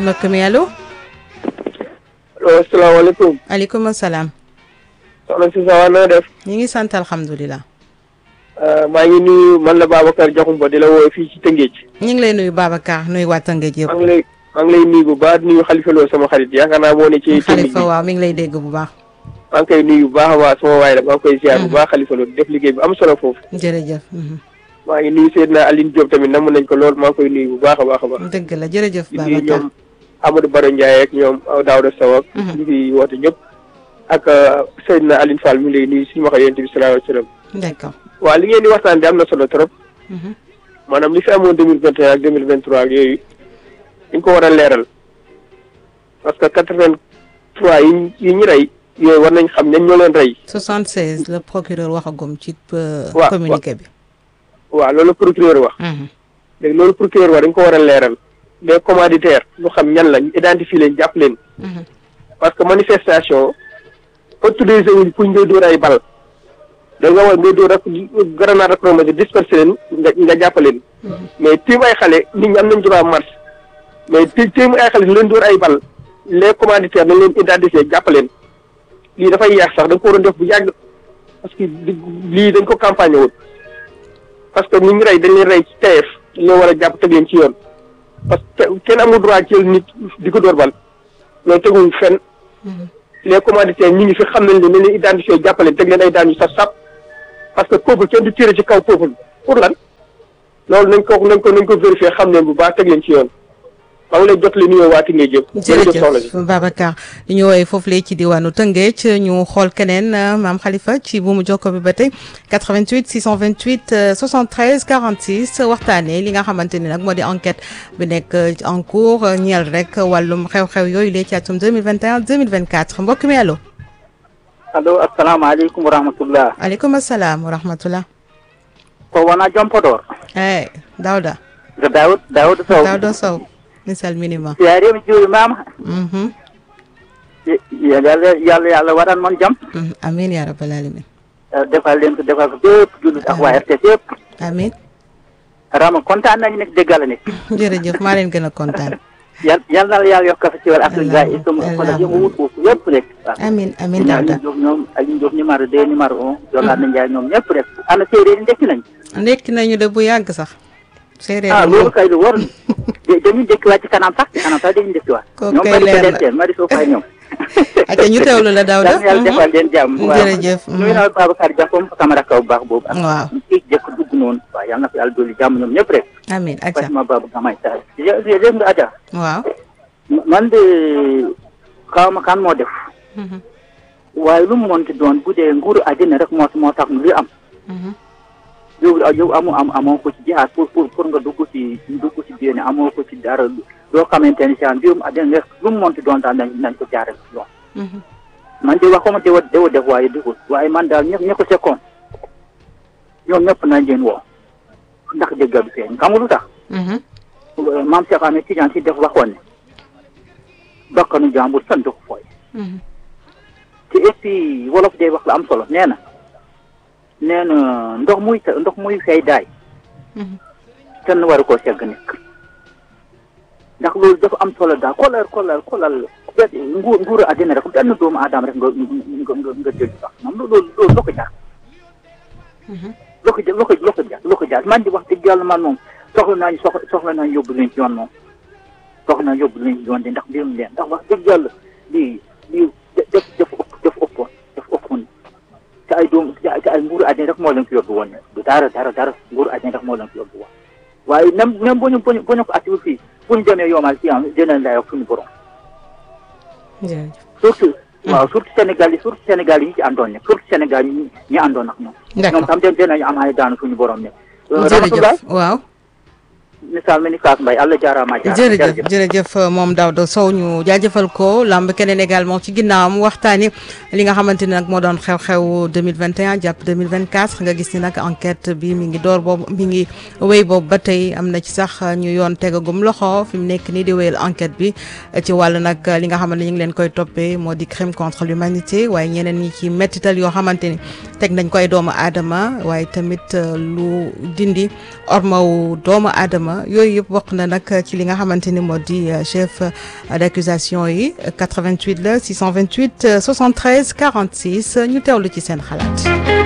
mbokk mi allo. allo asalaamaaleykum. aleykum salaam. soxna si sa na def. ñu ngi sant alhamdulilah. maa ngi nuyu man la Babacar Diakhoumpa di la woowe fii ci Tëngéej. ñu ngi lay nuyu Babacar nuyu waa Tëngéej yëpp. maa ngi lay maa ngi lay nuyu bu baax nuyu Xalifa Lo sama xarit yaakaar naa moo ne ci. Xalifa waaw mi ngi lay dégg bu baax. maa ngi koy nuyu bu baax a baax sama waay la maa ngi koy ziar bu baax Xalifa Lo def liggéey bu am solo foofu. jërëjëf. maa ngi nuyu Seydina Aline Diop tamit namm nañ ko lool maa ngi koy nuyu bu baax a baax a baax. dëgg la jërëjëf di nuyu Babacar. ñoom Amadou Baro Ndiaye ak ñoom Daouda Sow ak. ñu fi woote ñëpp. ak Seydina Aline Fall mi ngi lay nuyu suñu wax yonent bi sallallahu alayhi wa sallam. d'accord. waaw li ngeen di waxtaan di am na solo trop. maanaam li fi amoon deux mille vingt et un ak deux mille vingt trois ak yooyu dañ ko war a leeral parce que quatre vingt trois yi yi ñu rey yooyu war nañ xam ñan ñoo leen rey. 76 le procureur waxagum ci waaw communiqué bi. waaw loolu procureur wax. léegi loolu procureur wax dañ ko war a leeral les commanditaires ñu xam ñan la ñu identifier leen jàpp leen. parce que manifestation autorisé wuñ pour ñu dóor ay bal. da nga war ngay dóor rek grenade lacrymogène dispersé leen nga nga jàpp leen. mais tiim ay xale nit ñi am nañ droit marche mais ti tiim ay xale leen dóor ay bal les commanditaires dañ leen identifier jàpp leen lii dafay yeex sax da nga ko waroon def bu yàgg parce que lii dañ ko campagne woon parce que ni ñu rey dañ leen rey ci teyeef dañ leen war a jàpp teg leen ci yoon parce que kenn amul droit jël nit di ko dóor bal loolu teguwuñ fenn les commanditaires ñi ngi fi xam nañ leen ne leen identifier jàpp leen teg leen ay daan yu saf sap parce que peuple kenn du tiré ci kaw peuple pour lan loolu nañ ko nañ ko nañ ko vérifier xam leen bu baax teg leen ci yoon maa ngi lay jot li nuyoo waati ngay jëm. jërëjëf Babacar ñu ñu woowee foofu lee ci diwaanu Tëngéej ñu xool keneen maam Khalifa ci buumu jokko bi ba tey 88 628 73 46 waxtaanee li nga xamante ni nag moo di enquête bi nekk en cours ñeel rek wàllum xew-xew yooyu lee ci atum 2021 2024 mbokk mi allo. allo asalaamaaleykum wa rahmatullah aleykum salaam wa rahmatullah ko wona jompodor eyi dawda ko dawd dawda sow dawda sow mi salminima yarima juurimama yalla yalla yalla waɗan moon jaam amin ya rabbal alamin defal len ko defal ko bépp jullit ak waa RTS yëpp amin rama kontaan nañu nekk déggal nekk jërëjëf maa leen gën a kontaan yal yal na la yàlla yokk fa ci wàllu Afrique gars yi sama ko la yëngu wut foofu yëpp rek amin amin ñaar dawda ñu jox ñoom ak ñu jox numéro deux numéro un jolaan na njaay ñoom ñëpp rek ana séeréer yi ndekki nañ ndekki nañu de bu yàgg sax séeréer ah yi loolu moom kay lu war dañuy ndekkiwaat ci kanam sax ci kanam sax dañuy ndekkiwaat Kooku ñoom kay mari leer ko na. den mari soo fay ñoom acca ñu teewlu la Daouda yal na yàlla defal leen jàmm waaw jërëjëf nuyu naa Babacar Diakhoum sama rakkaw bu baax boobu ak waaw ñu ciy jëkk dugg noonu waaw yal na fi yàlla dolli jàmm ñoom ñëpp rek amin acca Fatima Babou Gamay Sall dégg nga Adja waaw man de xaw ma kan moo def waaye lu mu monti doon bu dee nguuru àddina rek moo moo tax li am yow yow amu am amoo ko ci jihaad pour pour pour nga dugg ci dugg ci diine amoo ko ci dara loo xamante ni saan mbirum àddina rek lu mu monti doon daal nañ nañ ko jaaree ci yoon man de waxuma dewa dewa def waaye deful waaye man daal ñëpp ña ko sekkoon ñoom ñëpp nañ leen woo ndax dëgg bi feeñ xam nga lu tax maam Cheikh Ahmed Tidiane si def waxoon ne bakkanu jàmbur sant ko fooy te et puis wolof day wax la am solo nee na nee na ndox muy ndox muy fay daay kenn waru koo segg nekk ndax loolu dafa am solo daal kolal kolal kolal nguur nguuru àddina rek benn doomu aadama rek nga nga nga nga jël sax moom loolu loolu loo ko jaar loo ko loo ko loo ko jaar loo ko jaar man di wax dëgg yàlla man moom soxla naa ñu soxla soxla naa ñu yóbbu leen ci yoon moom soxla naa yóbbu leen ci yoon de ndax mbirum leen ndax wax dëgg yàlla lii lii def def ëpp def ëppoon def ëppoon te ay doom te ay nguuru àddina rek moo leen fi yóbbu woon du dara dara dara nguuru àddina rek moo leen fi yóbbu woon waaye même même bu ñu bu ñu bu ñu ko atiwul fii bu ñu demee yomal ci am dinañ lay wax suñu borom jërëjëf surtout waaw surtout Sénégal yi surtout Sénégal yi ñu ci àndoon ne surtout Sénégal yi ñu ñu àndoon ak ñoom d'accord ñoom tam den dinañu am ay daanu suñu borom ne jërëjëf waaw misaal mi ni Kaas Mbaye Allah jaaraama jaar jërëjëf jërëjëf moom Daouda Sow ñu jaajëfal ko lamb keneen également ci ginnaawam waxtaani li nga xamante ni nag moo doon xew-xew 2021 jàpp 2024 nga gis ni nag enquête bi mi ngi door boobu mi ngi wéy boobu ba tey am na ci sax ñu yoon tegagum loxo fi mu nekk nii di wéyal enquête bi ci wàllu nag li nga xamante ni ñu ngi leen koy toppee moo di crime contre l'humanité waaye ñeneen ñi ci mettital yoo xamante ni teg nañ koy doomu aadama waaye tamit lu dindi ormawu doomu aadama aadama yooyu yëpp bokk na nag ci li nga xamante ni moo di chef d'accusation yi 88 la 628 73 46 ñu teewlu ci seen xalaat.